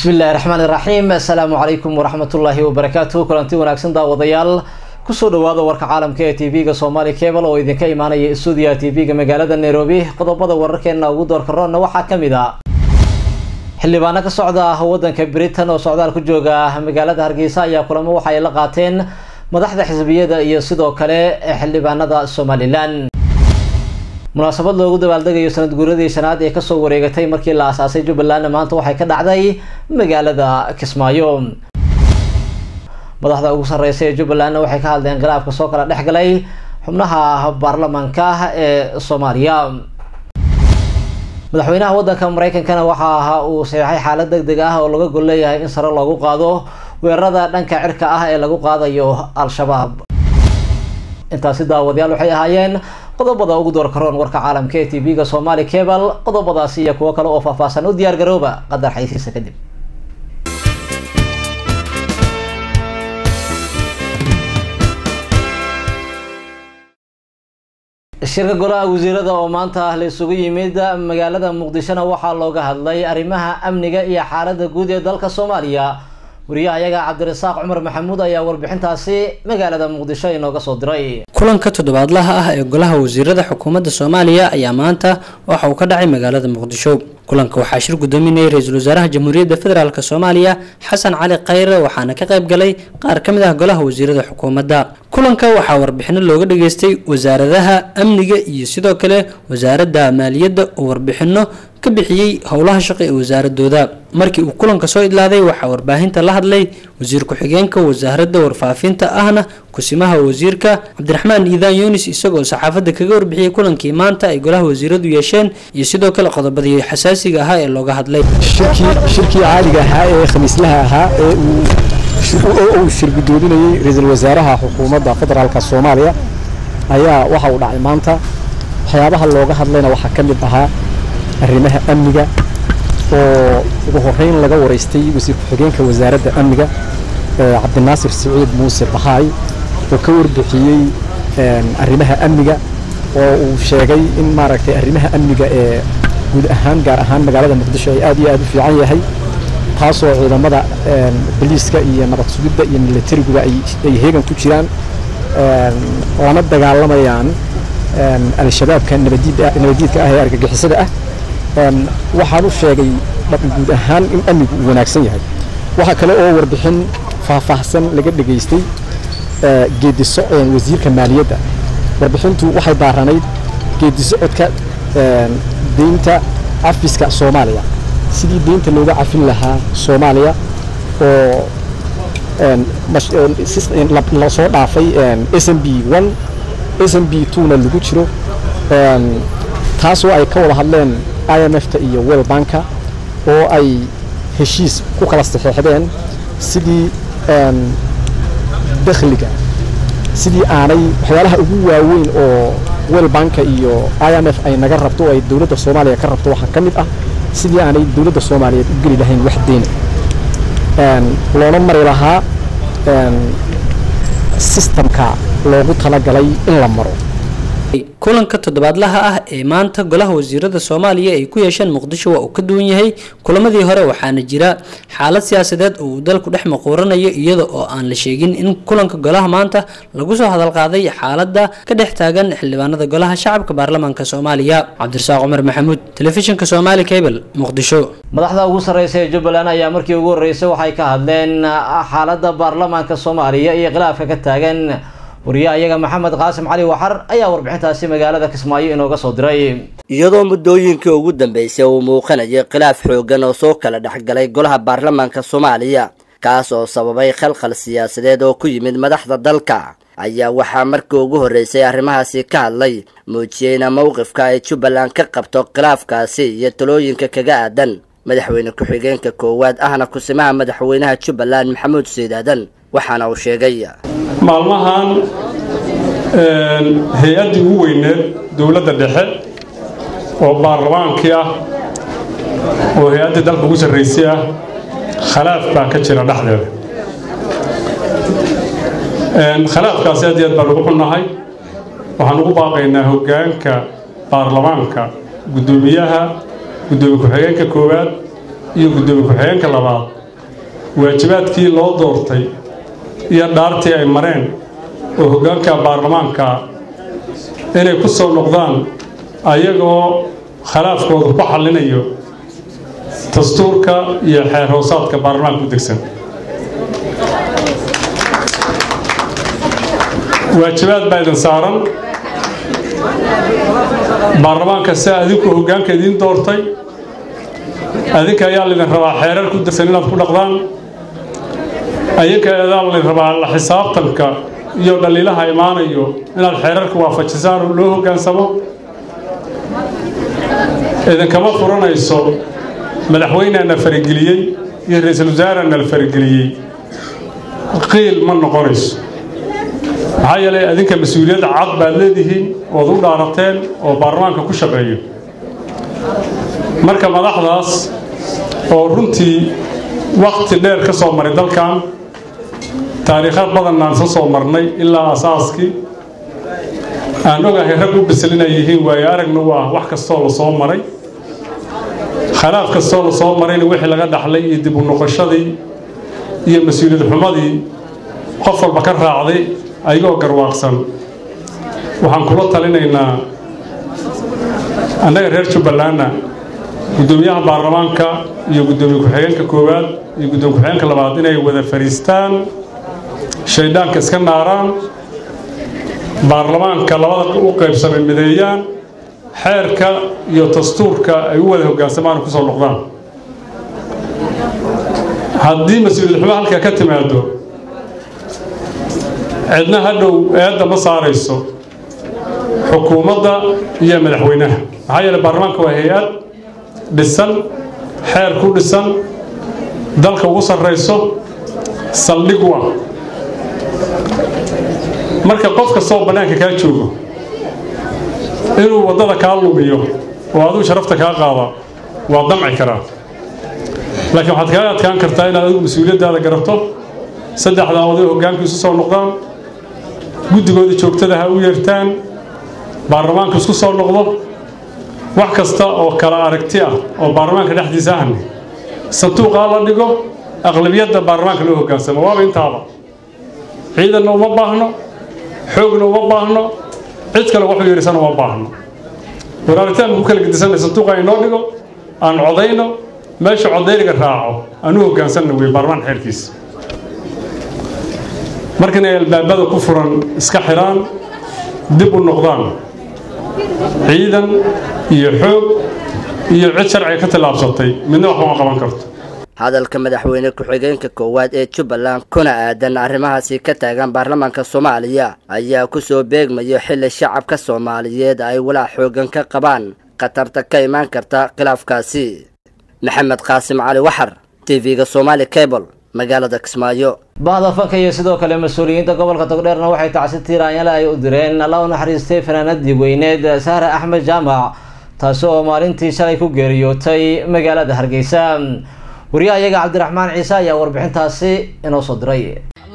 bismi illaahi raxmaani raxiim assalaamu calaykum waraxmatullaahi wabarakaatu kulanti wanaagsan daawadayaal kusoo dhawaada warka caalamka ee tv-ga somali cable oo idinka imaanaya stuudiyaha tv-ga magaalada nairobi qodobada wararkeena ugu doorka roonna waxaa kamid a xildhibaano ka socda wadanka britain oo socdaal ku jooga magaalada hargeysa ayaa kulamo waxa ay la qaateen madaxda xisbiyada iyo sidoo kale xildhibaanada somalilan munaasabad loogu dabaaldegayo sanad guuradii shanaad ee kasoo wareegatay markii la aasaasay jubbaland maanta waxay ka dhacday magaalada kismaayo madaxda ugu sareysa ee jubbalandna waxay ka hadleen khilaafka soo kala dhex galay xubnaha baarlamaanka ee soomaaliya madaxweynaha wadanka mareykankana waxa uu saxeixay xaalad deg deg ah oo laga gol leeyahay in sare loogu qaado weerarada dhanka cirka ah ee lagu qaadayo al-shabaab intaasi daawadayaal waxay ahaayeen qodobada ugu door karoon warka caalamka ee tv-ga somali cable qodobadaasi iyo kuwo kale oo faahfaahsan u diyaar garooba qadar xaysiisa kadib shirka golaha wasiirada oo maanta la isugu yimid magaalada muqdishona waxaa looga hadlay arrimaha amniga iyo xaalada guud ee dalka soomaaliya wariyaha ayaga cabdirasaaq cumar maxamuud ayaa warbixintaasi magaalada muqdisho inooga soo diray kulanka toddobaadlaha ah ee golaha wasiirada xukuumadda soomaaliya ayaa maanta waxa uu ka dhacay magaalada muqdisho kulanka waxaa shir gudoominayay ra-iisul wasaaraha jamhuuriyadda federaalk soomaaliya xasan cali khayre waxaana ka qayb galay qaar ka mid ah golaha wasiirada xukuumadda kulanka waxaa warbixino looga dhageystay wasaaradaha amniga iyo sidoo kale wasaaradda maaliyadda oo warbixino ka bixiyey howlaha shaqo ee wasaaradooda markii uu kulanka soo idlaaday waxaa warbaahinta la hadlay wasiir ku-xigeenka wasaaradda warfaafinta ahna kusimaha wasiirka cabdiraxmaan iidaan yunis isagoo saxaafadda kaga warbixiyey kulankii maanta ay golaha wasiiradu yeesheen iyo sidoo kale qodobadii xasaasiga ahaa ee looga hadlay shirkii caaliga ahaa ee khamiislaha ahaa ee uu shir gudoominayey ra-iisul wasaaraha xukuumadda federaalk soomaaliya ayaa waxa uu dhacay maanta waxyaabaha looga hadlayna waxaa ka mid ahaa arrimaha amniga oo ugu horeyn laga wareystay wasiir ku-xigeenka wasaaradda amniga cabdinaasir siciid muuse bahaay oo ka warbixiyey arrimaha amniga oo uu sheegay in maaragtay arrimaha amniga ee guud ahaan gaar ahaan magaalada muqdisho ay aad iyo aad u fiican yahay taasoo ciidamada boliiska iyo nabad sugidda iyo milatariguba ay heegan ku jiraan lana dagaalamayaan al-shabaabka nabadiidka ah ee argagixisada ah waxaan u sheegay guud ahaan in amnigu uu wanaagsan yahay waxaa kale oo warbixin faahfaahsan laga dhegaystay geediso wasiirka maaliyadda warbixintu waxay baaranayd geedisocodka deynta cafiska soomaaliya sidii deynta looga cafin lahaa soomaaliya oo lasoo dhaafay s m b one s m b twona lagu jiro taasoo ay ka wada hadleen i m f ta iyo wel banka oo ay heshiis ku kala saxeexdeen sidii dakhliga sidii aanay waxyaalaha ugu waaweyn oo wel banka iyo i m f ay naga rabto oo ay dowladda soomaaliya ka rabto waxaa ka mid ah sidii aanay dowladda soomaaliyeed u geli lahayn wax deyna loona mari lahaa sistamka loogu talagalay in la maro kulanka toddobaadlaha ah ee maanta golaha wasiirada soomaaliya ay ku yeesheen muqdisho waa uu ka duwan yahay kulamadii hore waxaana jira xaalad siyaasadeed oo uu dalku dhex maquuranayo iyada oo aan la sheegin in kulanka golaha maanta lagu soo hadalqaaday xaaladda ka dhex taagan xildhibaanada golaha shacabka baarlamaanka soomaaliya cabdirasaaq cumar maxamuud telefishinka somaali cable muqdisho madaxda ugu sareysa ee jubbaland ayaa markii ugu horreysay waxay ka hadleen xaaladda baarlamaanka soomaaliya iyo khilaafka ka taagan wariyaha iyaga maxamed qaasim cali waxar ayaa warbixintaasi magaalada kismaayo inooga soo diray iyadoo muddooyinkii ugu dambeysay uu muuqanayay khilaaf xooggan oo soo kala dhexgalay golaha baarlamaanka soomaaliya kaas oo sababay khalkhal siyaasadeed oo ku yimid madaxda dalka ayaa waxaa markii ugu horreysay arrimahaasi ka hadlay muujiyeyna mowqifka ay jubbaland ka qabto khilaafkaasi iyo talooyinka kaga aadan madaxweyne ku-xigeenka koowaad ahna kusimaha madaxweynaha jubbaland maxamuud siidaadan waxaana uu sheegay maalmahan hay-addii ugu weyneed dowladda dhexe oo baarlamaankii ah oo hay-addii dalka ugu sarraysay ah khalaaf baa ka jira dhexdeeda khilaafkaasi aad iyo aad baan ugu xunnahay waxaan ugu baaqaynaa hoggaanka baarlamaanka guddoomiyaha guddoomiye ku-xigeenka koowaad iyo guddoomiye ku-xigeenka labaad waajibaadkii loo doortay iyo dhaartii ay mareen oo hoggaanka baarlamaanka inay ku soo noqdaan ayagoo khilaafkooda ku xallinayo dastuurka iyo xeer hoosaadka baarlamaanka u degsan waajibaad baa idin saaran baarlamaanka si adinku hoggaanka idiin doortay adinka ayaa laydin rabaa xeerar ku degsan inaad ku dhaqdaan adinka ayaa laydin rabaa la xisaabtanka iyo dhaliilaha imaanayo inaad xeerarka waafajisaan oo loo hoggaansamo idinkama furanayso madaxweyneana farageliyey iyo ra-iisul wasaarena la farageliyey qiil ma noqonayso maxaa yeelay adinka mas-uuliyadda cad baad leedihiin ood u dhaarateen oo baarlamaanka ku shaqeeyo marka madaxdaas oo runtii wakhti dheer ka soo maray dalkan taariikha badannaan ka soo marnay ilaa asaaskii aan ogahay rag u bisil inay yihiin waayo aragna u ah wax kastoo la soo maray khilaaf kastoo la soo marayna wixii laga dhaxlay iyo dib u noqoshadii iyo mas-uuliyad xumadii qof walba ka raacday ayagoo garwaaqsan waxaan kula talinaynaa annaga reer jubbalandna guddoomiyaha baarlamaanka iyo guddoomiye ku-xigeenka koowaad iyo guddoomiye ku-xigeenka labaad inay wada fadhiistaan shayddaanka iska naaraan baarlamaanka labada u qaybsamay mideeyaan xeerka iyo dastuurka ay u wada hoggaansamaan oo ku soo noqdaan haddii mas-uuliyad xumo halkaa ka timaado cidna hadhow eedda ma saarayso xukuumadda iyo madaxweynaha maxaa yeeley baarlamaanka waa hay-ad dhisan xeer ku dhisan dalka ugu sarrayso saldhig u ah marka qof kastoo bannaanka kaa joogo inuu waddada kaa lumiyo oo aduu sharafta kaa qaada waa damci karaa laakiin waxaad kaaga adkaan kartaa inaad adigu mas-uuliyaddaada garato saddexdaa oday hoggaanku isu soo noqdaan guddigooda joogtada ha u yeertaan baarlamaanku isku soo noqdo wax kasta oo kala aragti ah oo baarlamaanka dhexdiisa ahne sanduuqaa la dhigo aqlabiyadda baarlamaanka loo hoggaansamo waaba intaaba ciidanna uma baahno xoogna uma baahno cid kale waxu yeerisana uma baahno war aragtiaan ku kala gedisanay sanduuqa inoo dhigo aan codayno meesha codayniga raaco aan u hoggaansanna wey baarlamaan xeerkiisa marka inay albaabada ku furan iska xidhaan dib u noqdaan ciidan iyo xoog iyo cid sharciga ka tallaabsatay midna wax uma qaban karto hadalka madaxweyne ku-xigeenka koowaad ee jubbaland kuna aadan arrimahaasi ka taagan baarlamaanka soomaaliya ayaa ku soo beegmayo xilli shacabka soomaaliyeed ay walaac xoogan ka qabaan khatarta ka imaan karta khilaafkaasi maxamed qaasim cali waxar tv-ga somaali cable magaalada kismaayo bahda fanka iyo sidoo kale mas-uuliyiinta gobolka togdheerna waxay tacsi tiiraanyale ay u direen alla u naxariistay fanaanadii weyneed sahre axmed jaamac taasi oo maalintii shalay ku geeriyootay magaalada hargeysa wariyaha iyaga cabdiraxmaan ciise ayaa warbixintaasi inoo soo diray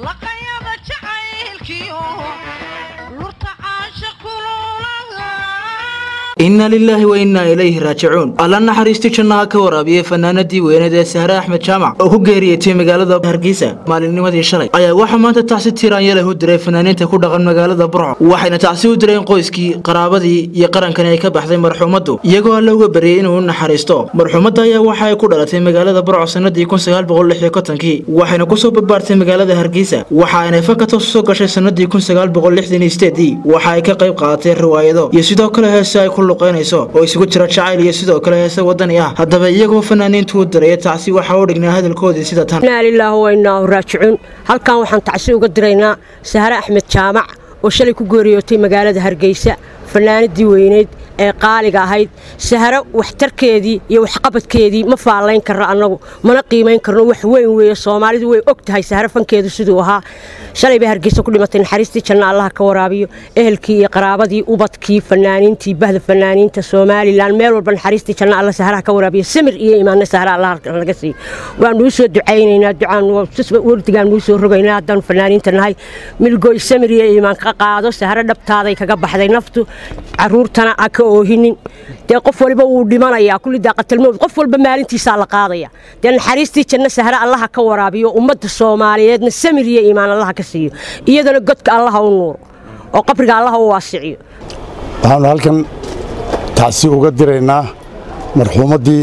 inna lilaahi wa innaa ilayhi raajicuun alla naxariisti jannaha ka waraabiyey fanaanadii weyneed ee sahre axmed jaamac oo ku geeriyeytay magaalada hargeysa maalinnimadii shalay ayaa waxaa maanta tacsi tiiraanyaleh u diray fanaaniinta ku dhaqan magaalada burco waxayna tacsi u direen qoyskii qaraabadii iyo qarankani ay ka baxday marxuumaddu iyagoo alla uga baryay inuu u naxariisto marxuumadda ayaa waxa ay ku dhalatay magaalada burco sanadii kii waxayna kusoo barbaartay magaalada hargeysa waxa aynay fakatos soo gashay sanadii waxa ay ka qayb qaadatay riwaayado iyo sidoo kale heese ay ku luqeynayso oo isugu jira jacayl iyo sidoo kale heese wadani ah haddaba iyagoo fanaaniintu u diraya tacsi waxaa u dhignaa hadalkoodii sida tan inaa lilaahi wa innaa raajicuun halkan waxaan tacsi uga diraynaa sahre axmed jaamac oo shalay ku geeriyootay magaalada hargeysa fanaanadii weyneyd ee qaaliga ahayd sahro waxtarkeedii iyo waxqabadkeedii ma faallayn karno annagu mana qiimayn karno wax weyn weeye soomaalidu way og tahay sahro fankeedu siduu ahaa shalay bay hargeysa ku dhimatay naxariistii janna allaha ka waraabiyo ehelkii iyo qaraabadii ubadkii fanaaniintii bahda fanaaniinta somalilan meel walba naxariistii janna alla sahraha ka waraabiyo samir iyo imaanna sahra allah laga siiyo waanuu soo ducaynaynaa ducaan wardigaan nuu soo rogaynaa haddaanu fanaaniinta nahay milgoy samir iyo imaan ka qaado sahro dhabtaaday kaga baxday naftu caruurtana ha ka oohinin dee qof waliba wuu dhimanayaa kulli daaqatalmowd qof walba maalintiisaa la qaadaya dee naxariistii janno sahre allaha ka waraabiyo ummadda soomaaliyeedna samir iyo iimaan allaha ka siiyo iyadana godka allaha u nuuro oo qabriga allaha u waasiciyo waxaanu halkan tacsi uga diraynaa marxuumaddii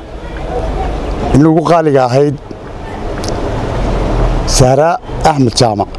inagu qaaliga ahayd sahra axmed jaamac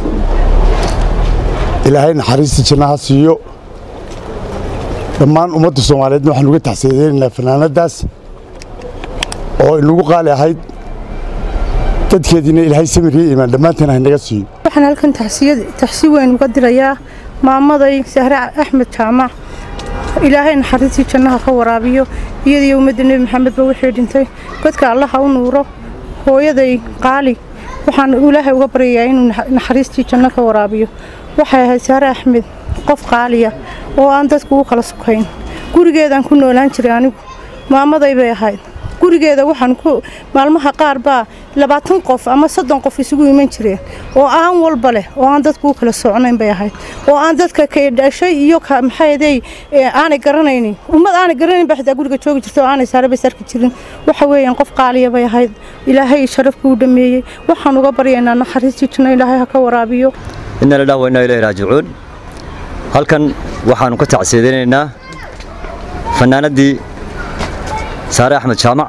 ilaahay naxariistii jannaha siiyo dhammaan ummadda soomaaliyeedna waxaan uga taxsiidaynaynaa fanaanaddaas oo inagu qaali ahayd dadkeediina ilaahay samir iyo iimaan dhammaanteen haynaga siiyo waxaan halkan taxsi weyn uga dirayaa maamaday sahre axmed jaamac ilaahay naxariistii jannaha ka waraabiyo iyadiyo ummadda nebi maxamedba wixii dhintay godka allaha u nuuro hooyaday qaali waxaan ilaahay uga baryayaa inuu naxariistii janno ka waraabiyo waxay ahayd sahre axmed qof qaaliya oo aan dadku u kala sukayn gurigeedaan ku noolaan jiray anigu maamaday bay ahayd gurigeeda waxaan ku maalmaha qaar baa labaatan qof ama soddon qof isugu iman jireen oo aan walba leh oo aan dadku u kala socnayn bay ahayd oo aan dadka ka dhashay iyo ka maxaydey aanay garanaynin ummad aanay garanayn baa xitaa guriga joogi jirta oo aanay saarabay sarki jirin waxa weeyaan qof qaaliya bay ahayd ilaahay sharafkii u dhameeyey waxaan uga baryaynaa naxariistii janno ilaahay ha ka waraabiyo inna lillahi wa inna ilayhi raajicuun halkan waxaanu ka tacsiidinaynaa fanaanaddii saare axmed jaamac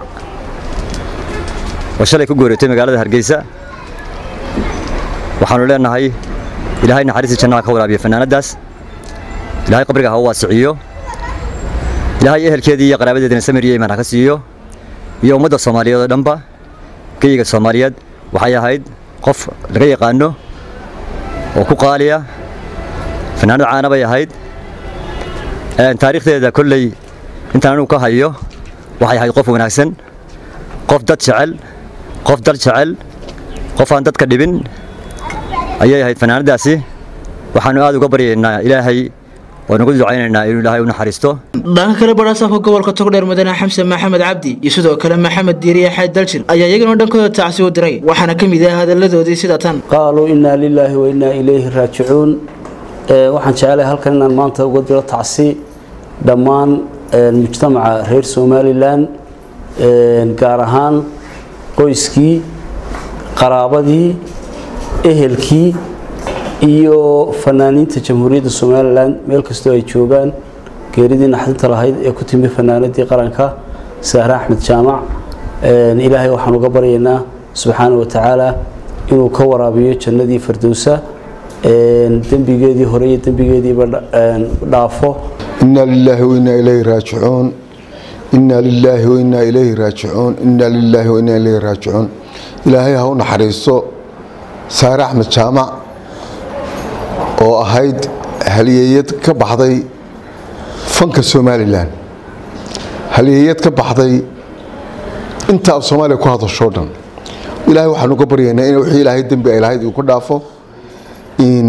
oo shalay ku gooreetay magaalada hargeysa waxaanu leenahay ilaahay naxariistii jannaha ka waraabiya fanaanaddaas ilaahay qabriga ha u waasiciyo ilaahay ehelkeedii iyo qaraabadeedina samir iyo iimaan ha ka siiyo iyo ummadda soomaaliyeed oo dhanba geyiga soomaaliyeed waxay ahayd qof laga yaqaano oo ku qaaliya fanaanad caana bay ahayd taariikhdeeda kolley intaan anugu ka hayo waxay ahayd qof wanaagsan qof dad jecel qof dal jecel qof aan dadka dhibin ayay ahayd fanaanaddaasi waxaanu aad uga baryaynaa ilaahay oo nagu ducaynaynaa inuu ilaahay u naxariisto dhanka kale barasaafka gobolka togdheer mudane xamse maxamed cabdi iyo sidoo kale maxamed diiriye xayd daljir ayaa iyagana dhankooda tacsi u diray waxaana ka mid ah hadalladoodii sida tan qaaluu innaa lilaahi wa innaa ilayhi raajicuun waxaan jecelahay halkan inaan maanta uga diro tacsi dhammaan mujtamaca reer somalilan gaar ahaan qoyskii qaraabadii ehelkii iyo fanaaniinta jamhuuriyadda somalilan meel kastoo ay joogaan geeridii naxdinta lahayd ee ku timi fanaanadii qaranka sahre axmed jaamac ilaahay waxaan uga baryaynaa subxaana wa tacaala inuu ka waraabiyo jannadii fardowsa dembigeedii hore iyo dembigeediiba dhaafo إنا لله وإنا إليه راجعون إنا لله وإنا إليه راجعون إنا لله وإنا إليه راجعون إلهي هو نحريصو سارة أحمد جامع oo ahayd halyeeyad ka baxday fanka somalilan halyeeyad ka baxday inta af soomaaliya ku hadashoo dhan ilaahay waxaan uga baryaynaa in wixii ilaahay dembi ay lahayd uu ku dhaafo in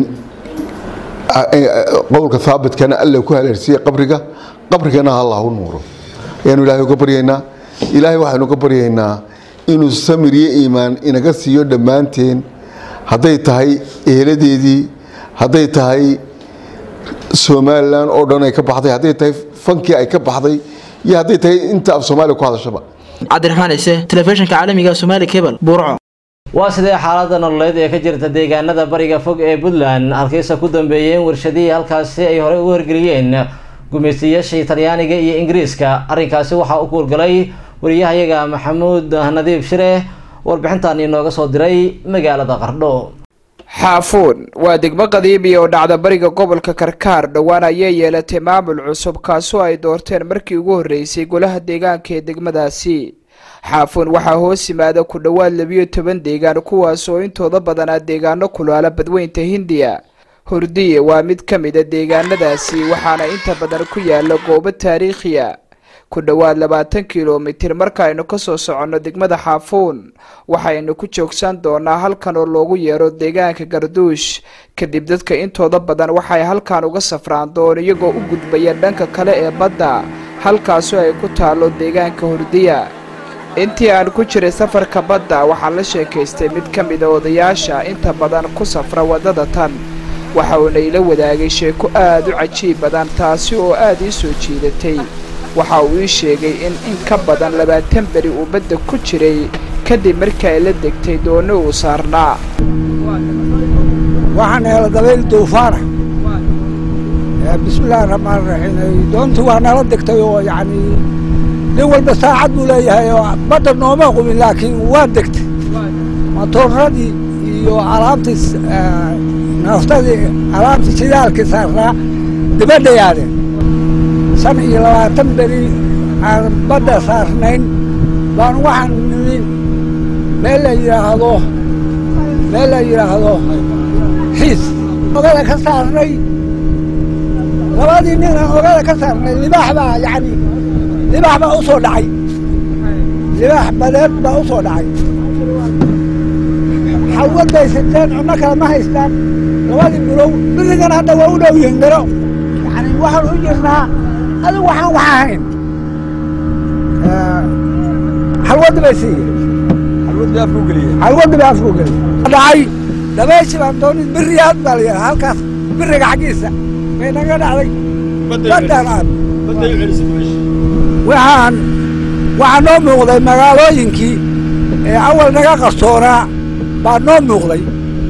qowlka haabitkana alla ku haleersiiye qabriga qabrigana allah u nuuro ayaanu ilaahay uga baryaynaa ilaahay waxaanu uga baryaynaa inuu samir iyo iimaan inaga siiyo dhammaanteen hadday tahay eheladeedii hadday tahay somalilan oo dhan ay ka baxday hadday tahay fankii ay ka baxday iyo hadday tahay inta af soomaaliya ku hadashaba cabdiraxmaan ciise telefishinka caalamiga somaali cable burco waa sidee xaalada nololeed ee ka jirta deegaanada bariga fog ee puntland halkiisa ku dambeeyeen warshadihii halkaasi ay horey u hirgeliyeen gumaystayaashii talyaaniga iyo ingiriiska arrinkaasi waxaa u kuurgalay wariyahayaga maxamuud nadiif shire warbixintan inooga soo diray magaalada qardho xaafuun waa degmo qadiimi oo dhacda bariga gobolka karkaar dhowaan ayay yeelatay maamul cusub kaasoo ay doorteen markii ugu horreysay golaha deegaanka ee degmadaasi xaafuun waxaa hoos yimaada ku dhowaad labiyo toban deegaan kuwaas oo intooda badanaa deegaano kulaala badweynta hindiya hurdiye waa mid ka mid a deegaanadaasi waxaana inta badan ku yaala goobo taariikhiya ku dhowaad labaatan kilomitir markaaynu kasoo soconno degmada xaafuun waxaynu ku joogsan doonaa halkan oo loogu yeero deegaanka garduush kadib dadka intooda badan waxay halkan uga safraan doon iyagoo u gudbaya dhanka kale ee badda halkaasoo ay ku taalo deegaanka hurdiya intii aan ku jiray safarka badda waxaan la sheekaystay mid ka mida odayaasha inta badan ku safra waddada tan waxa uuna ila wadaagay sheeko aad u cajiib badan taasi oo aad ii soo jiidatay waxa uu ii sheegay in in ka badan labaatan beri uu badda ku jiray kadib markii ay la degtay doonno uu saarnaa waxaan hela dabayl duufaana bismillaahi raxmaan raxiim doontu waa nala degtay oo yacni nin walba saacad buu leeyahay oo badda nooma qubin laakiin waa degtay matooradii iyo alaabtii naftadii alaabtii shidaalkii saarnaa dibadda yaadeen shan iyo labaatan beri aan badda saarnayn baan waxaan nimi meel la yidhaahdo meel la yidhaahdo xiis ogada ka saarnay labadii nin aan ogada ka saarnay libaax baa yacni libaax baa u soo dhacay libaax badeed baa u soo dhacay xalwad bay siteen cunno kale ma haystaan labadii bilow birigan hadda waa u dhow yihiin garo yacni waxaan u jirnaa adigu waxaan wax ahayn xalwaddi bay siiyeen xalwaddi bay afku geliyey dhacay dabeeshi baan doonin biriyaad baa la yidhaha halkaas biriga xaggiisa bay naga dhacday baddaan aan waxaan waxaa noo muuqday magaalooyinkii ee awal naga qarsoonaa baa noo muuqday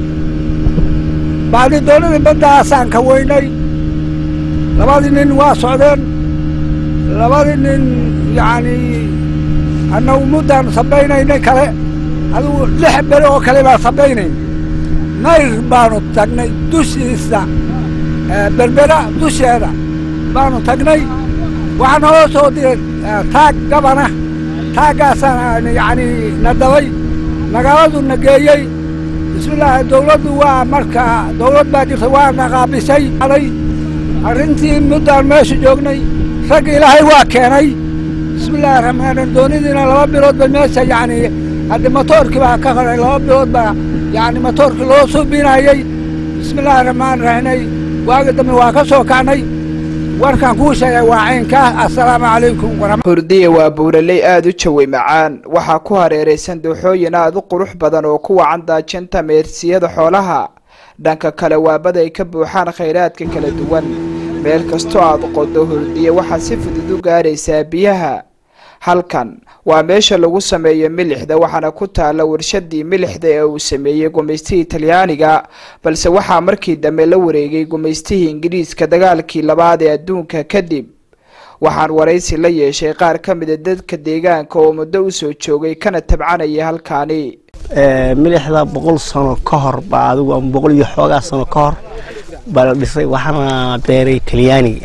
bacdi doonadii baddaasaan ka weynay labadii nin waa socdeen labadii nin yacni annagu muddaan sabaynaynay kale adigu lix beri oo kale baan sabaynayn nayr baanu tagnay dushiisa berbera dusheeda baanu tagnay waxaa naloo soo diray taag gabana taaggaasaan yacni na dabay magaaladu na geeyey bismillaahi dawladdu waa marka dawlad baa jirta waa na qaabisay arrintii muddaan meesha joognay rag ilaahay waa keenay bismillaahi raxmaan doonidiina laba bilood ba meesha yacni haddi matoorkii baa ka horay laba bilood baa yacni matoorkii loo suubinayey bismillaahi raxmaan raxiinay waagi dambe waa ka soo kacnay warkaan kuu sheegay waa caynkaa assalaamu calaykum hurdiya waa buuraley aada u jawi macaan waxaa ku hareeraysan dooxooyin aada u qurux badan oo ku wacan daajinta meersiyada xoolaha dhanka kale waabada ay ka buuxaan khayraadka kala duwan meel kastoo aad qodo hurdiya waxaad si fudud u gaaraysaa biyaha halkan waa meesha lagu sameeyo milixda waxaana ku taalla warshadii milixda ee uu sameeyey gumaystihii talyaaniga balse waxaa markii dambe la wareegay gumaystihii ingiriiska dagaalkii labaad ee adduunka kadib waxaan waraysi la yeeshay qaar ka mida dadka deegaanka oo muddo usoo joogay kana tabcanaya halkaani milixda boqol sano ka hor baa adigu ama boqol iyo xoogaa sano ka hor baa la dhisay waxaana beeray talyaaniga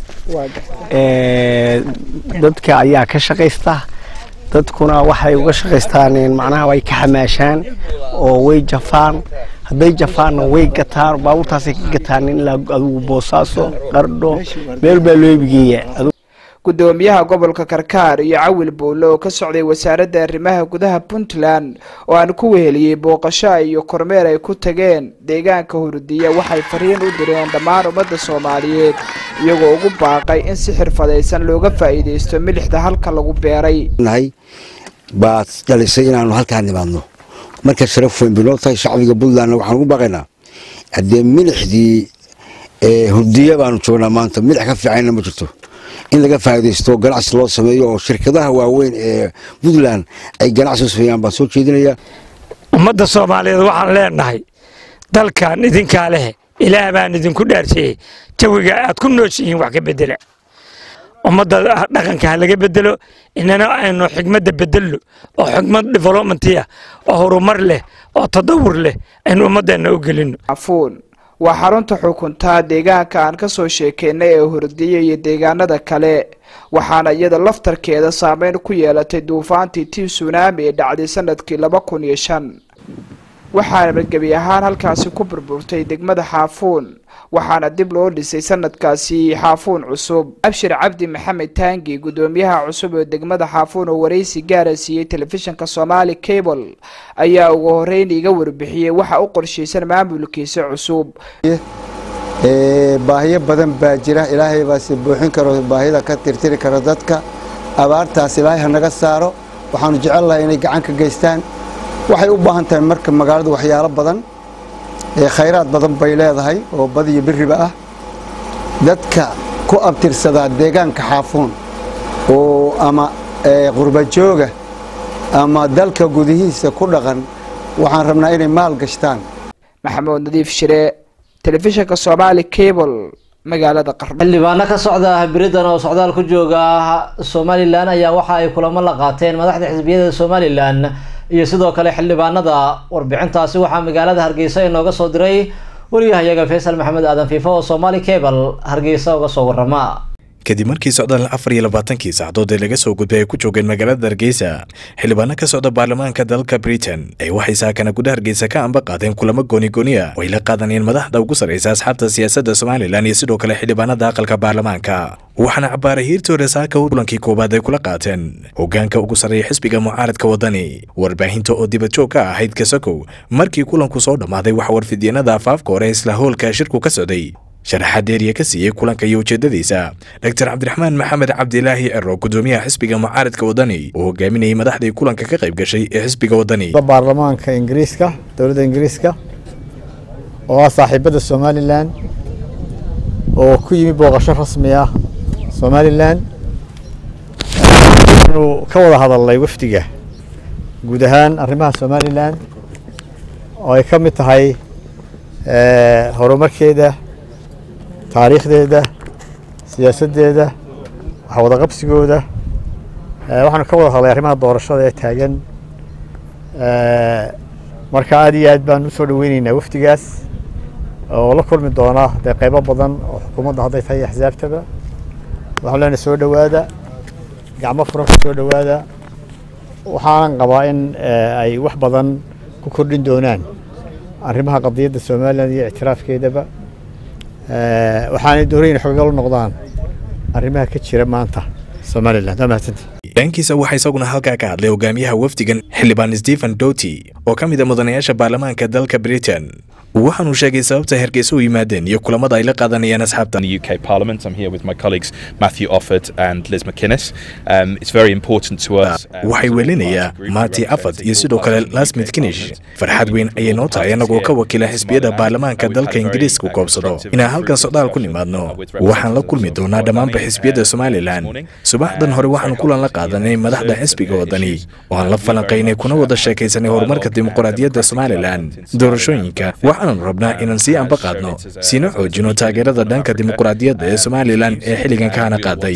dadka ayaa ka shaqaysta dadkuna waxay uga shaqaystaan macnaha way ka xamaashaan oo way jafaan hadday jafaanna way gataan baabuurtaasay ka gataan ilaa adigu boosaaso qardho meel baa loo ebigeeyaa gudoomiyaha gobolka karkaar iyo cawil buulle oo ka socday wasaaradda arrimaha gudaha puntland oo aan ku weheliyey booqasho iyo kormeer ay ku tageen deegaanka hurdiya waxay fariin u direen dhammaan ummadda soomaaliyeed iyagoo ugu baaqay in si xirfadaysan looga faa'iidaysto milixda halka lagu beeray baad dhalisay inaanu halkaa nimaadno marka sharaf weyn binoo tahay shacbiga puntlandna waxaan ugu baaqaynaa haddee milixdii hurdiya baanu joognaa maanta milix ka fiicanna ma jirto in laga faa'iidaysto ganacsi loo sameeyo oo shirkadaha waaweyn ee puntland ay ganacsi u sameeyaan baan soo jeedinayaa ummadda soomaaliyeed waxaan leenahay dalkan idinkaa leh ilaah baan idinku dhaarsiiyey jawiga aad ku nooshihiin wax ka bedela ummadda dhaqanka ha laga bedelo inana aynu xigmadda bedelno oo xigmad developmentiya oo horumar leh oo tadawur leh aynu ummaddeena u gelino waa xarunta xukuntaa deegaanka aan ka soo sheekeynay ee hurdiya iyo deegaanada kale waxaana iyada laftarkeeda saameyn ku yeelatay duufaantii tii sunaami ee dhacday sanadkii laba kun iyo shan waxaana gebi ahaan halkaasi ku burburtay degmada xaafuun waxaana dib loo dhisay sanadkaasi xaafuun cusub abshir cabdi maxamed taangi gudoomiyaha cusub ee degmada xaafuun oo waraysi gaara siiyey telefishinka somaali cable ayaa ugu horeyn iga warbixiyey waxa u qorshaysan maamulkiisa cusub baahiyo badan baa jira ilaahay baase buuxin karo baahida ka tirtiri karo dadka abaartaas ilaahay hanaga saaro waxaanu jecel lahay inay gacan ka geystaan waxay u baahan tahay marka magaaladu waxyaalo badan khayraad badan bay leedahay oo badiyo biriba ah dadka ku abtirsadaa deegaanka xaafuun oo ama qurbajooga ama dalka gudihiisa ku dhaqan waxaan rabnaa inay maal gashtaan maxamuud nadiif shire telefishinka soomaali cable magaalada qardho xildhibaano ka socda biridan oo socdaal ku jooga somalilan ayaa waxa ay kulamo la qaateen madaxda xisbiyada somalilan iyo sidoo kale xildhibaanada warbixintaasi waxaa magaalada hargeysa inooga soo diray wariyahayaga faysal maxamed aadan fiifo oo somaali cable hargeysa uga soo warama kadib markii socdaal afar iyo labaatankii saacadood ee laga soo gudbay ay ku joogeen magaalada hargeysa xildhibaano ka socda baarlamaanka dalka britain ay waxay saakana guda hargeysa ka amba qaadeen kulamo goonigooniya oo ay la qaadanayeen madaxda ugu sarreysa asxaabta siyaasadda somalilan iyo sidoo kale xildhibaanada aqalka baarlamaanka waxaana cabaaray hiirtii hore saaka kulankii koowaad ay kula qaateen hogaanka ugu sarreeya xisbiga mucaaradka wadani warbaahinta oo dibadjoog ka ahayd kasakow markii kulanku soo dhammaaday waxa warfidyenada afaafka hore isla howlka shirku ka socday sharaxaad deeriya ka siiyey kulanka iyo ujeedadiisa doctor cabdiraxmaan maxamed cabdilaahi cero gudoomiyaha xisbiga mucaaradka wadani oo hogaaminayay madaxdii kulanka ka qayb gashay ee xisbiga wadani baarlamaanka ingiriiska dowladda ingiriiska oo ah saaxiibada somalilan oo ku yimi booqasho rasmi ah somalilan anu ka wada hadalnay wafdiga guud ahaan arrimaha somalilan oo ay ka mid tahay horumarkeeda taariikhdeeda siyaasaddeeda waxwada qabsigooda waxaanu ka wada hadlay arrimaha doorashada ee taagan marka aad iyo aad baan usoo dhaweyneynaa wafdigaas oo la kulmi doona dee qaybo badan oo xukuumadda hadday tahay axsaabtaba waxaan leenahay soo dhowaada gacmo furan ku soo dhowaada waxaanan qabaa in ay wax badan ku kordhin doonaan arrimaha qadiyadda somalilan iyo ictiraafkeedaba waxaanay doonayeen xogagal u noqdaan arrimaha ka jira maanta somalilan waa mahadsanta dhankiisa waxaa isaguna halkaa ka hadlay hogaamiyaha wafdigan xildhibaan stephen doty oo ka mid a mudanayaasha baarlamaanka dalka britain waxaanuu sheegay sababta hargeysa u yimaadeen iyo kulamada ay la qaadanayaan asxaabta UK Parliament. I'm here with my colleagues Matthew Offord and Liz McInnes. Um, it's very important to us. waxay welinayaa maati afad iyo sidoo kale lasmith kinish farxad weyn ayay noo tahay annagoo ka wakiila xisbiyada baarlamaanka dalka ingiriiska koobsado inaan halkan socdaal ku nimaadno waxaan la kulmi doonaa dhammaanba xisbiyada somalilan subaxdan hore waxaan kulan la qaadanay madaxda xisbiga wadani oo aan la falanqaynay kuna wada sheekaysanay horumarka dimuqraadiyadda somalilan doorashooyinka waxaanu rabnaa inaan sii amba qaadno siina xoojino taageerada dhanka dimuqraadiyadda ee somalilan ee xilligan kahana qaaday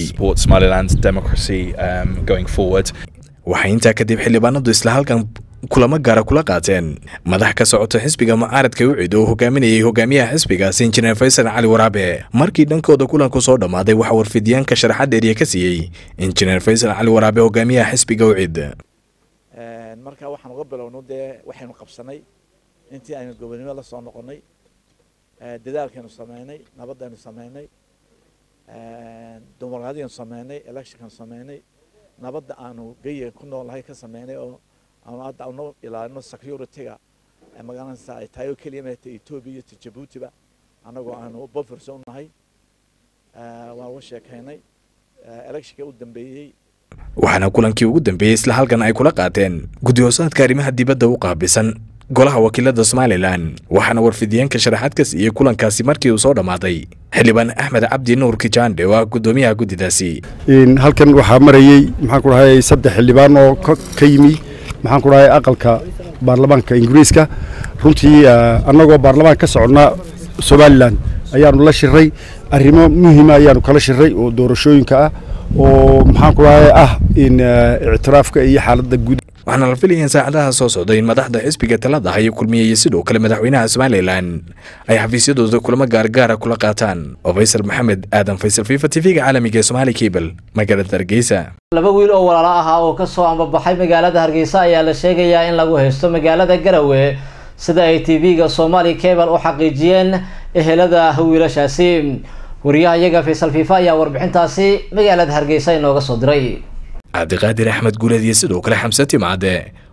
waxay intaa kadib xildhibaanadu isla halkan kulamo gaara kula qaateen madax ka socota xisbiga mucaaradka ucid oo hogaaminayay hogaamiyaha xisbigaasi injineer faysal cali waraabe markii dhankooda kulanku soo dhammaaday waxaa warfidyaanka sharaxad eeriya ka siiyey injineer faysal cali waraabe hogaamiyaha xisbiga ucid marka waxaan uga bilowno dee waxaynu qabsanay intii aynu gobonimo la soo noqonnay dadaalkaynu sameynay nabadaynu sameynay dimuqraadiyanu sameynay electionkanu sameynay nabadda aanu geyiga ku noolnahay ka sameynay oo aanu hadda anu ilaalino security-ga magaranaysa ay tahay oo keliya maata etoobiya iyo jabuutiba annagoo aanu bofers u nahay waan uga sheekaynay electionka u dambeeyey waxaana kulankii ugu dambeeyey isla halkan ay kula qaateen guddi-hoosaadka arrimaha dibadda u qaabisan golaha wakiilada somalilan waxaana warfidyaenka sharaxaad ka siiyey kulankaasi markii uu soo dhammaaday xildhibaan axmed cabdi nuur kijaandhe oo ah guddoomiyaha guddidaasi halkan waxaa marayey maxaan ku dhahay saddex xildhibaan oo ka yimi maxaan ku dhahay aqalka baarlamaanka ingiriiska runtii annagoo baarlamaan ka soconna somalilan ayaanu la shiray arrimo muhiima ayaanu kala shiray oo doorashooyinka ah oo maxaan ku dhahay ah in ictiraafka iyo xaaladda guud waxaana la filayeen saacadaha soo socda in madaxda xisbiga talada haya kulmiyaya sidoo kale madaxweynaha somalilan ay xafiisyadooda kulamo gaargaara kula qaataan oo faysal maxamed aadan faysal fifa tv-ga caalamiga ee somaali cable magaalada hargeysa laba wiil oo walaalo ahaa oo kasoo ambabaxay magaalada hargeysa ayaa la sheegayaa in lagu haysto magaalada garowe sida ay tv-ga somaali cable u xaqiijiyeen ehelada wiilashaasi wariyaha iyaga faysal fifa ayaa warbixintaasi magaalada hargeysa inooga soo diray cabdiqaadir axmed guuleed iyo sidoo kale xamse timcade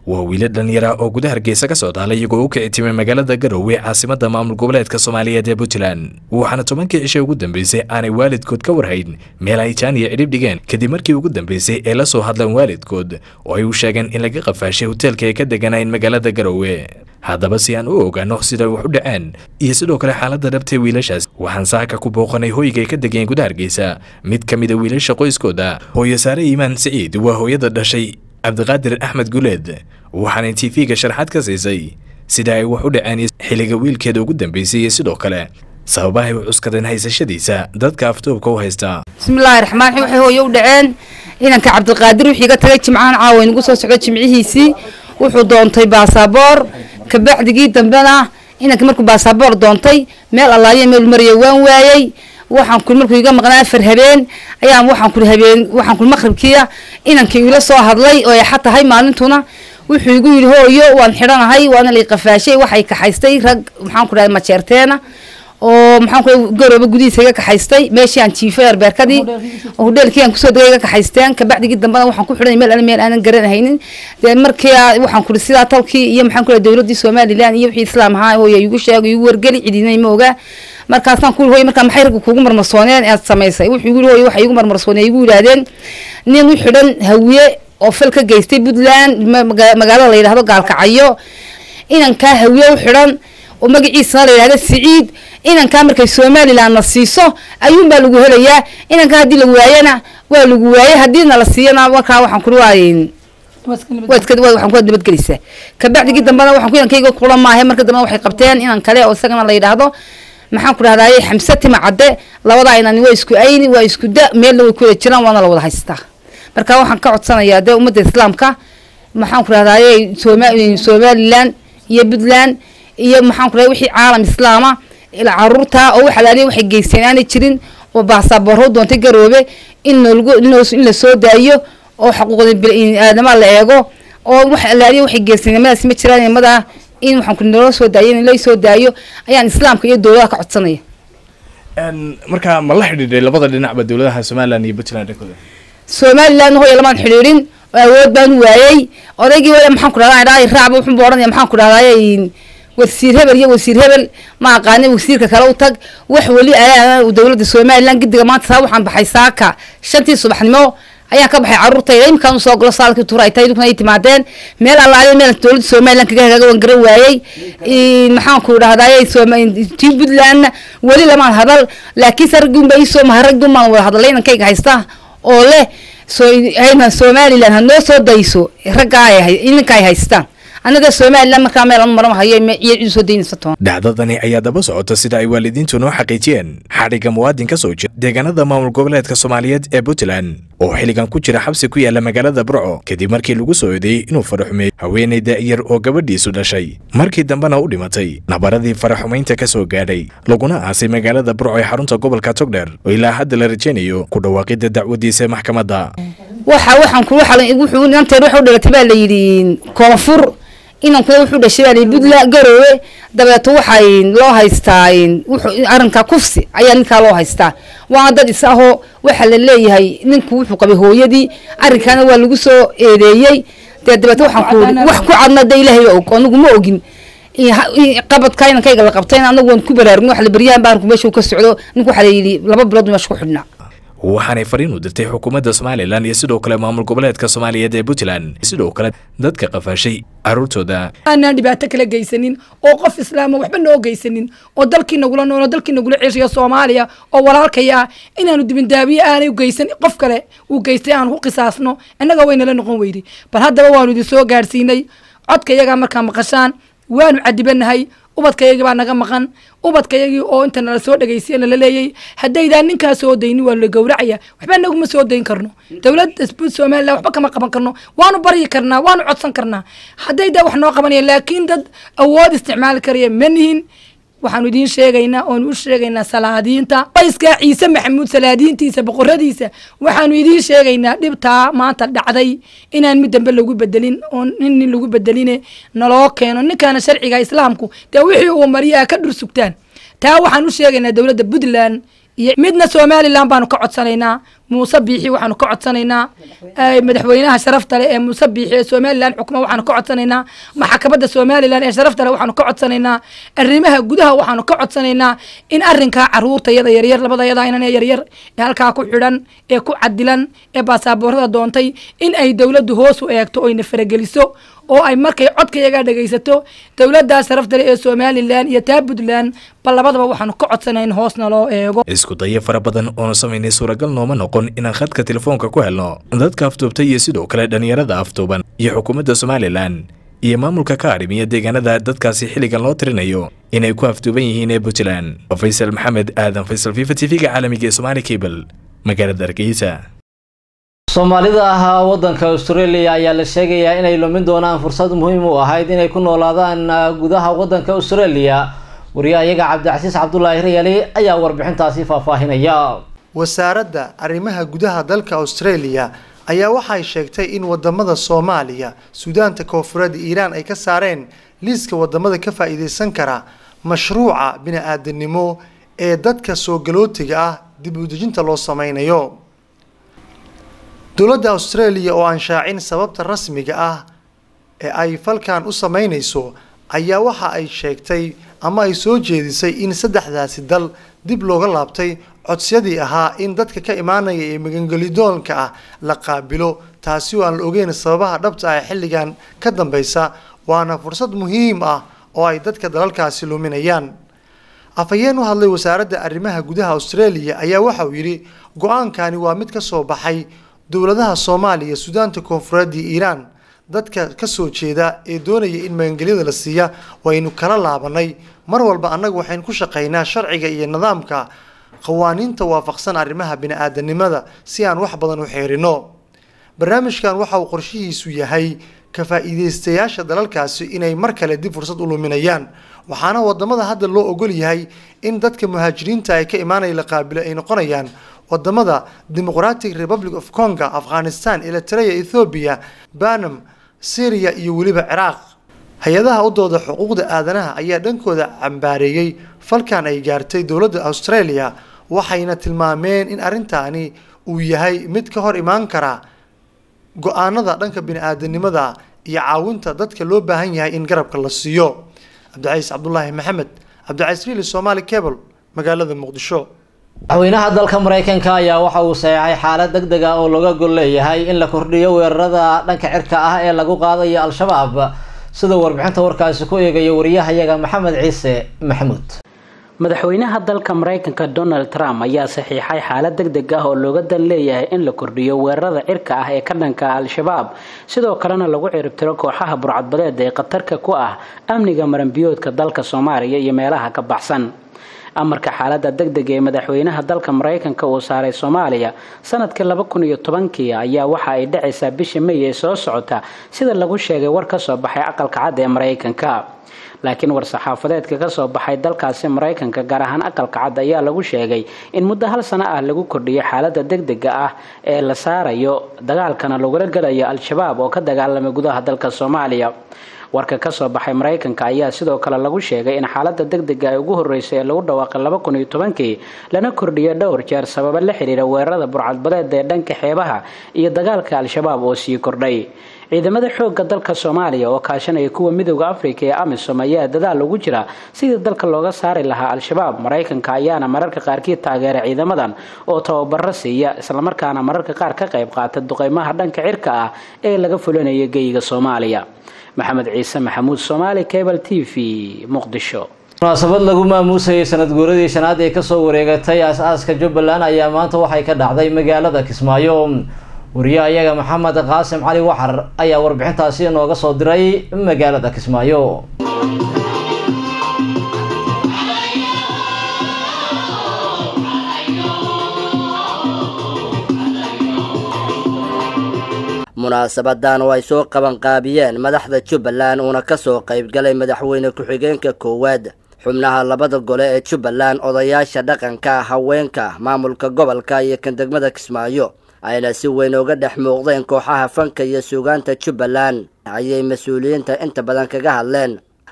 waa wiila dhallinyara oo guda hargeysa ka socdaala iyagoo u kici timay magaalada garowe caasimadda maamul goboleedka soomaaliyeed ee puntland waxaana tobankii cishay ugu dambeysay aanay waalidkood ka warhayn meel ay jaaniya cidhib dhigeen kadib markii ugu dambeysay ee la soo hadleen waalidkood oo ay u sheegeen in laga qafaashay hoteelka ay ka deganayn magaalada garowe haddaba si aan u ogaano siday wax u dhaceen iyo sidoo kale xaaladda dhabtay wiilashaas waxaan saaka ku booqanay hoyga ay ka degeen guda hargeysa mid ka mida wiilasha qoyskooda hooyo saare iimaan siciid waa hooyada dhashay cabdiqaadir axmed guleed waxaanay tv-ga sharaxaad ka siisay sida ay wax u dhaceen xilliga wiilkeeda ugu dambeysay iyo sidoo kale sababahay u cuskadeen haysashadiisa dadka aftoobka u haysta bismillaahi raxmaan raxiim waxay hooye u dhaceen inanka cabdiqaadir wixii ga tagay jimcahan caawa inagu soo socdo jimcihiisii wuxuu doontay baasaboor kabacdigii dambena inanka markuu baasaboor doontay meel allaayo meel maraya waan waayey waxaan kuli markuu iga maqnaa afar habeen ayaan waxaan kuli habeen waxaan kuli maqribkiia inankii ila soo hadlay oo ay xa tahay maalintuna wuxuu igu yidhi hooyo waan xidhanahay waana lay qafaashay waxay kaxaystay rag maxaan ku dhahay majeerteena oo maxaan ku garooba gudihiisa iga kaxaystay meeshii aan jiifay arbeerkadii oo hudheelkii aan kusoo degay iga kaxaysteen kabacdigii dambena waxaan ku xidhay meel ana meel aanan garanahaynin dee markii waxaan kuri sidaa talkii iyo maxaan ku dhahay dowladdii somaliland iyo wixii islaam ahaa hooya igu sheegay igu wargeli cidinay ma ogaa markaasaan ku hooy markaa maxay ragga kuugu marmarsooneen aad samaysay wuxuu igu hooy waxay igu marmarsooneen igu yidhaahdeen nin u xidhan hawiye oo fal ka geystay puntland magaalada la yidhahdo gaalkacyo inankaa hawiye u xidhan oo magaciisana la yidhahdo siciid inankaa markay somaliland na siiso ayuunbaa lagu helayaa inankaa haddii la waayana waa lagu waayay haddiina la siiyana markaa waxaan kuri waayn waxaan ku nabadgelaysaa kabacdigii dambena waxaan ku inankayga kula maahe marka dambena waxay qabteen inan kale oo isagana la yidhaahdo maxaan ku dhahdaye xamse tima cadde labadaa inani waa isku ayni waa isku da meelna way ku wada jiraan waana la wada haystaa marka waxaan ka codsanayaa dee ummadda islaamka maxaan ku dhahdaye somaliland iyo puntland iyo maxaan ku dhahay wixii caalam islaama caruurta oo wax alaaliya waxay geysteen aanay jirin oo baasaboorro doontay garoobe in nolgu in la soo daayo oo xuquuqda biniaadama la eego oo wax alaaliya waxay geysteen nimadaas ma jiraan nimada in waxaan ku naloo soo daayo in lay soo daayo ayaan islaamka iyo dowladaha ka codsanaya marka ma la xidhiidhay labada dhinacba dowladaha somaliland iyo puntland dhankooda somaliland hooya lamaan xidhiidhin awood baan waayey odaygii maxaan ku dhahdaa raacba wuxuu buu odhanaya maxaan ku dhahdaa wasiir hebel iyo wasiir hebel ma aqaani wasiirka kale u tag wax weli ayaa dowladda somaliland gidiga maanta saa waxaan baxay saaka shantii subaxnimo ayaan ka baxay caruurtayda iminkaan usoo galo saalkii tuura ay tahay dukna ay timaadeen meel allaaliya meel dowladda somaliland kaga hagaaga waan garan waayey maxaan ku dhahdaay tii puntlandna weli lamaan hadal laakiinse raggiunba iisoo maha raggiunbaan wada hadalay inankayga haysta oo leh somaliland ha noo soo dayso raggaa ininka ay haystaan annaga somaliland markaa meel ama marama hayo iyo cid soo daynaysa toon dhacdadani ayaa daba socota sida ay waalidiintu noo xaqiijiyeen xadhigga muwaadin ka soo jira deegaanada maamul goboleedka soomaaliyeed ee puntland oo xilligan ku jira xabsi ku yaala magaalada burco kadib markii lagu soo eedeeyey inuu faraxumeey haweenay daa'yar oo gabadhiisu dhashay markii dambena u dhimatay nabaradii faraxumaynta ka soo gaadhay laguna aasay magaalada burco ee xarunta gobolka togdheer oo ilaa hadda la rajaynayo ku dhawaaqidda dacwadiisa maxkamadda waxa waxaan ku wuxuu inanteed waxa u dhalatay baa la yidhi koonfur inankuna wuxuu dhashay baa puntland garoowe dabeeto waxay loo haystaa arrinka kufsi ayaa ninkaa loo haystaa waana dad is ahoo waxaa la leeyahay ninku wuxuu qabay hooyadii arrinkaana waa lagu soo eedeeyey dee dabeeto waxaan ku wax ku cadna de ilaahay og anigu ma ogin qabadka inankayga la qabtayna anagu waan ku baraarugin wax la baryahan ba arinku meesha uu ka socdo ninku waxaa la yidhi laba bilood meesha ku xidhnaa waxaanay fariin u dirtay xukuumadda somalilan iyo sidoo kale maamul goboleedka soomaaliyeed ee puntland sidoo kale dadka qafaashay caruurtooda aanaan dhibaato kala geysanin oo qof islaama waxba noo geysanin oo dalkii nagula nool oo dalkii nagula ceshiyo soomaaliya oo walaalkaya ah inaanu dibindaabiye aanay u geysan qof kale uu geystay aanu ku qisaasno innaga waynala noqon weyday bal haddaba waanu idin soo gaadhsiinay codka iyagaa markaa maqashaan waanu cadibanahay ubadkayagii baa naga maqan ubadkayagii oo inta nala soo dhegaysiya nala leeyay haddaydaan ninkaa soo daynin waa la gowracaya waxba naguma soo dayn karno dowladda somaliland waxba kama qaban karno waanu baryi karnaa waanu codsan karnaa haddaydaa wax noo qabanaya laakiin dad awood isticmaali karaya ma nihin waxaanu idiin sheegaynaa oonu u sheegaynaa salaadiinta qoyskaa ciise maxamuud salaadiintiisa boqoradiisa waxaanu idiin sheegaynaa dhibtaa maanta dhacday inaan mid dambe lagu bedelin oo nin nin lagu bedeline naloo keeno ninkaana sharciga islaamku dee wixii uu mariyaa ka dhursugtaan taa waxaan u sheegaynaa dowladda puntland iyo midna somaliland baanu ka codsanaynaa muuse biixi waxaanu ka codsanaynaa madaxweynaha sharafta leh ee muuse biixi ee somalilan xukuma waxaanu ka codsanaynaa maxkamadda somalilan ee sharafta leh waxaanu ka codsanaynaa arrimaha gudaha waxaanu ka codsanaynaa in arrinkaa caruurta yada yaryar labada yada inan ee yaryar ee halkaa ku xidhan ee ku cadilan ee baasaboorada doontay in ay dowladdu hoos u eegto oyna farageliso oo ay markay codkayagaa dhegaysato dowladdaa sharafta leh ee somalilan iyo taa puntland bal labadaba waxaanu ka codsanayn hoosna loo eego isku dayo fara badan oonu samaynay suuragal nooma noqon inaan khadka telefoonka ku helno dadka afduubtay iyo sidoo kale dhallinyarada afduuban iyo xukuumadda somalilan iyo maamulka ka arrimiya deegaanada dadkaasi xilligan loo tirinayo inay ku afduuban yihiin ee puntland faysal maxamed aadan faysal fifa t v-ga caalamiga ee somaali cable magaalada hargeysa soomaalida ah wadanka australia ayaa la sheegayaa inay lumin doonaan fursad muhiim u ahayd inay ku noolaadaan gudaha wadanka australia wariyahayaga cabdicasiis cabdulaahi riyali ayaa warbixintaasi faahfaahinaya wasaaradda arrimaha gudaha dalka australia ayaa waxay sheegtay in wadamada soomaaliya suudaanta koonfureed iiraan ay ka saareen liiska wadamada ka faa-iideysan kara mashruuca bini-aadanimo ee dadka soo galootiga ah dib u dejinta loo sameynayo dowladda australia oo aan shaacin sababta rasmiga ah ee ay falkan u sameynayso ayaa waxa ay sheegtay ama ay soo jeedisay in saddexdaasi dal dib looga laabtay codsiyadii ahaa in dadka ka imaanaya ee magangelidoonka ah la qaabilo taasi oo aan la ogeyn sababaha dhabta ah ee xilligan ka dambeysa waana fursad muhiim ah oo ay dadka dalalkaasi luminayaan afhayeen u hadlay wasaaradda arrimaha gudaha australia ayaa waxa uu yidhi go-aankani waa mid ka soo baxay dowladaha soomaaliya suudaanta koonfureed iyo iiraan dadka ka soo jeeda ee doonaya in magangelyada la siiya waynu kala laabanay mar walba annaga waxaynu ku shaqaynaa sharciga iyo nidaamka qawaaniinta waafaqsan arrimaha bini-aadanimada si aan wax badan u xeerino barnaamijkan waxa uu qorshihiisu yahay ka faa-iideystayaasha dalalkaasi inay mar kale dib fursad u luminayaan waxaana wadamada hadda loo ogol yahay in dadka muhaajiriinta ay ka imaanaya la qaabilo ay noqonayaan wadamada democratic republic of congo afghanistan eritrea ethoobiya banam syria iyo weliba ciraaq hay-adaha u dooda xuquuqda aadanaha ayaa dhankooda cambaareeyey falkan ay gaartay dowladda australia waxayna tilmaameen in arrintaani uu yahay mid ka hor imaan kara go-aanada dhanka bini-aadanimada iyo caawinta dadka loo baahan yahay in garabka la siiyo cabdicaiis cabdulaahi maxamed cabdicaiis riili somaali cable magaalada muqdisho madaxweynaha dalka mareykanka ayaa waxa uu saxeexay xaalad deg deg ah oo looga gol leeyahay in la kordhiyo weerarada dhanka cirka ah ee lagu qaadayo al-shabaab sida warbixinta warkaasi ku eegayo wariyahayaga maxamed ciise maxamuud madaxweynaha dalka mareykanka donald trump ayaa saxiixay xaalad deg deg ah oo looga dan leeyahay in la kordhiyo weerarada cirka ah ee ka dhanka al-shabaab sidoo kalena lagu ciribtiro kooxaha burcadbadeed ee khatarka ku ah amniga maranbiyoodka dalka soomaaliya iyo meelaha ka baxsan amarka xaalada degdeg ee madaxweynaha dalka mareykanka uu saaray soomaaliya sanadkii laba kun iyo tobankii ayaa waxa ay dhacaysaa bisha may ee soo socota sida lagu sheegay war kasoo baxay aqalka cad ee mareykanka laakiin war-saxaafadeedka kasoo baxay dalkaasi mareykanka gaar ahaan aqalka cad ayaa lagu sheegay in muddo hal sano ah lagu kordhiyo xaalada degdega ah ee la saarayo dagaalkana lagula galayo al-shabaab oo ka dagaalamay gudaha dalka soomaaliya warka kasoo baxay mareykanka ayaa sidoo kale lagu sheegay in xaalada degdega ay ugu horeysay ee lagu dhawaaqay laba kun iyo tobankii lana kordhiyo dhowr jeer sababo la xiriira weerarada burcadbadeed ee dhanka xeebaha iyo dagaalka al-shabaab oo sii kordhay ciidamada xoogga dalka soomaaliya oo kaashanaya kuwa midooda afrika ee amisom ayaa dadaal ugu jira sidii dalka looga saari lahaa al-shabaab mareykanka ayaana mararka qaarkii taageera ciidamadan oo tababaro siiya islamarkaana mararka qaar ka qayb qaata duqeymaha dhanka cirka ah ee laga fulinayo geyiga soomaaliya maxamed ciise maxamuud somaali cable t v muqdisho munaasabad lagu maamuusayay sanad guuradii shanaad ee kasoo wareegatay as-aaska jubbaland ayaa maanta waxay ka dhacday magaalada kismaayo wariyahayaga maxamed qaasim cali waxar ayaa warbixintaasi inooga soo diray magaalada kismaayo munaasabadan oo ay soo qabanqaabiyeen madaxda jubbaland uuna ka soo qaybgalay madaxweyne ku-xigeenka koowaad xubnaha labada gole ee jubbaland odayaasha dhaqanka haweenka maamulka gobolka iyo kan degmada kismaayo ayna si weyn uga dhex muuqdeen kooxaha fanka iyo suugaanta jubbaland ayay mas-uuliyiinta inta badan kaga hadleen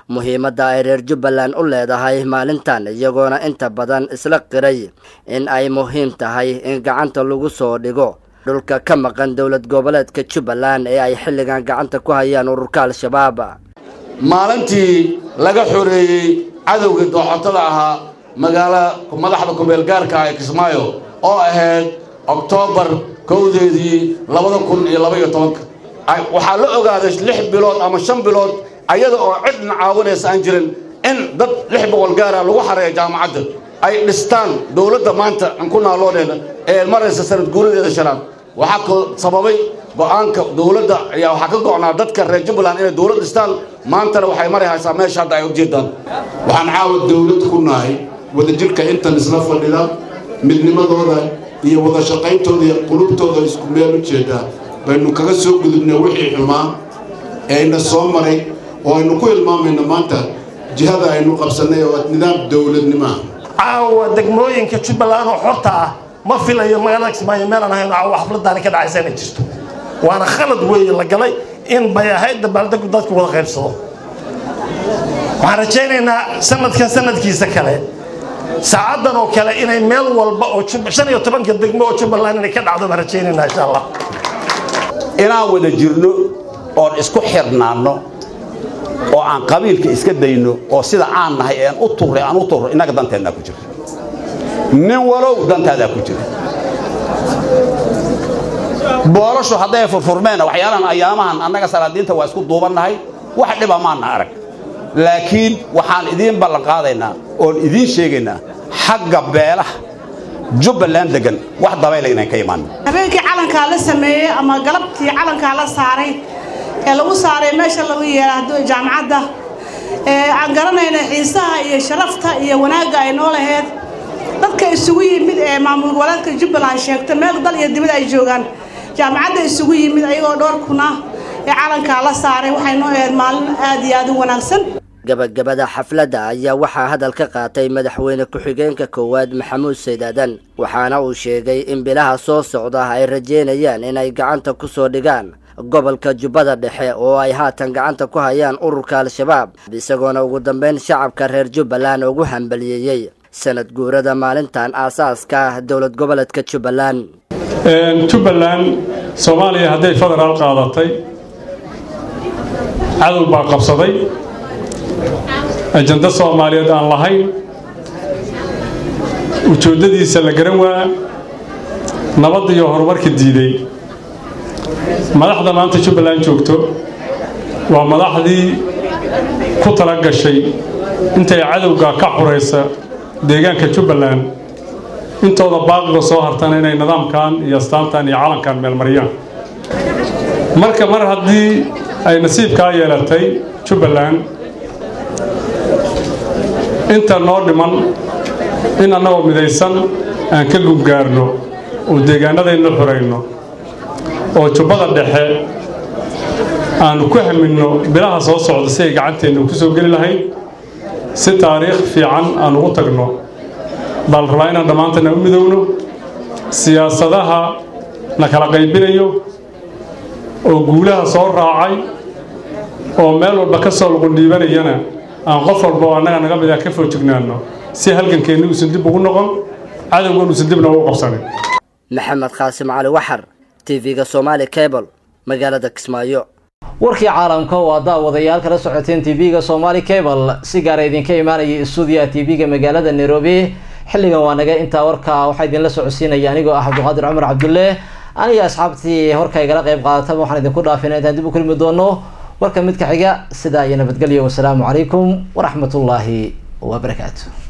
muhiimadda ay reer jubbaland u leedahay maalintan iyagoona inta badan isla qiray in ay muhiim tahay in gacanta lagu soo dhigo dhulka ka maqan dowlad goboleedka jubbaland ee ay xilligan gacanta ku hayaan ururka al-shabaab maalintii laga xoreeyey cadowgii dooxotada ahaa magaala madaxda kumeelgaarka ah ee kismaayo oo ahayd oktoobar kowdeedii labada kun iyo laba iyo tobanka waxaa la ogaaday lix bilood ama shan bilood ayada oo cidna caawinaysa aan jirin in dad lix boqol gaara lagu xareeyo jaamacadda ay dhistaan dowladda maanta aan ku naalooneena ee maraysa sanad guuradeeda shanaad waxaa ko sababay go-aanka dowladda ayaa waxaa ka go'naa dadka reer jubbaland inay dowlad dhistaan maantana waxay mari haysaa meesha hadda ay ujeedaan waxaan caawa dowlad ku nahay wadajirka intan isla fadhida midnimadooda iyo wada shaqayntooda iyo qulubtooda isku meel u jeedaa baynu kaga soo gudubnay wixii xumaa ee ayna soo maray oo aynu ku ilmaamayno maanta jihada aynu qabsannay oo nidaam dowladnimo ah caawa degmooyinka jubbaland oo xorta ah ma filayo magaalada kismaayo meelaan ahayn caawa xafladaani ka dhacaysa inay jirto waana khalad weeye la galay in bay ahayd dabaaldegu dadku wada qaybsado waxaan rajaynaynaa sanadkan sanadkiisa kale saacaddan oo kale inay meel walba oo shan iyo tobanka degmo oo jubbaland inay ka dhacdo baan rajaynaynaa insha allah inaan wada jirno oon isku xirnaanno oo aan qabiilka iska dayno oo sida aan nahay ean u turray aan u turro innaga danteennaa ku jira nin walow dantaadaa ku jira boolashu hadday furfurmeenna waxyaalahan ayaamahan annaga salaadiinta waa isku duubannahay wax dhiba maana arag laakiin waxaan idiin ballan qaadaynaa oon idiin sheegaynaa xagga beelaha jubbaland degan wax dabayla inaan ka imaan habeenkii calankaa la sameeyey ama galabtii calankaa la saaray ee lagu saaray meesha lagu yeeraado jaamacadda aan garanayna xiisaha iyo sharafta iyo wanaagga ay noo laheyd dadka isugu yimid ee maamul goboleedka jubbaland sheegta meel dal iyo dibad ay joogaan jaamacadda isugu yimid ayagoo dhowr kuna ee calankaa la saaray waxay noo ahayd maalin aad iyo aad u wanaagsan gabagabada xafladda ayaa waxaa hadal ka qaatay madaxweyne ku-xigeenka koowaad maxamuud saydaadan waxaana uu sheegay in bilaha soo socda ay rajeynayaan inay gacanta ku soo dhigaan gobolka jubbada dhexe oo ay haatan gacanta ku hayaan ururka al-shabaab isagoona ugu dambeyn shacabka reer jubbaland ugu hambaliyeeyey sanad guurada maalintan aasaaska ah dowlad goboleedka jubbaland jubbaland soomaaliya hadday federaal qaadatay cadow baa qabsaday ajando soomaaliyeed aan lahayn ujeeddadiisa la garan waa nabadda iyo horumarka diiday madaxda maanta jubbaland joogto waa madaxdii ku tala gashay intay cadowga ka xuraysa deegaanka jubbaland intooda baaqiga soo hartana inay nidaamkan iyo astaantan iyo calankan meelmariyaan marka mar haddii ay nasiibkaa yeelatay jubbaland inta noo dhiman in annagoo midaysan aan ka gungaarno oo deegaanadayna xurayno oo jubbada dhexe aanu ku haminno bilaha soo socda si ay gacanteenna ku soo geli lahayd si taariikh fiican aan ugu tagno baa la rabaa inaan dhammaantana u midowno siyaasadaha na kala qaybinayo oo guulaha soo raacay oo meel walba ka soo luqundhiibanayana aan qof walba oo annaga naga mid ah ka foojignaano si halgankeenni uusan dib ugu noqon cadowgan uusan dibna ugu qabsanin maxamed qaasim cali waxar tv-ga somaali cable magaalada kismaayo warkii caalamka oo aad daawadayaal kala socoteen tv-ga somaali cable si gaara idinka imaanaya stuudiyaha tv-ga magaalada nairobi xilligan waa naga intaa warka waxaa idinla socodsiinaya anigoo ah cabdiqaadir cumar cabdulle aniga asxaabtii horka igala qayb qaadataba waxaan idinku dhaafina intaan dib u kulmi doono warka midka xiga sidaa iyo nabadgelyo wasalaamu calaykum waraxmatullaahi wabarakaatu